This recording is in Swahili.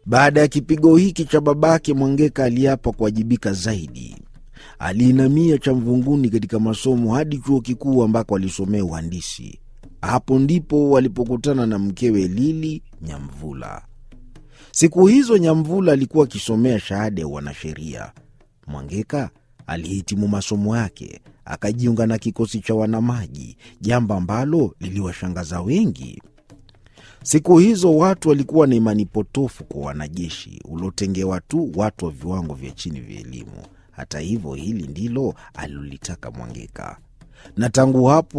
Baada ya kipigo hiki cha babake, Mwangeka aliapa kuwajibika zaidi. Aliinamia cha mvunguni katika masomo hadi chuo kikuu ambako alisomea uhandisi. Hapo ndipo walipokutana na mkewe Lili Nyamvula. Siku hizo Nyamvula alikuwa akisomea shahada ya wanasheria. Mwangeka alihitimu masomo yake akajiunga na kikosi cha wanamaji, jambo ambalo liliwashangaza wengi. Siku hizo watu walikuwa na imani potofu kwa wanajeshi uliotengewa tu watu wa viwango vya chini vya elimu. Hata hivyo, hili ndilo alilolitaka Mwangeka, na tangu hapo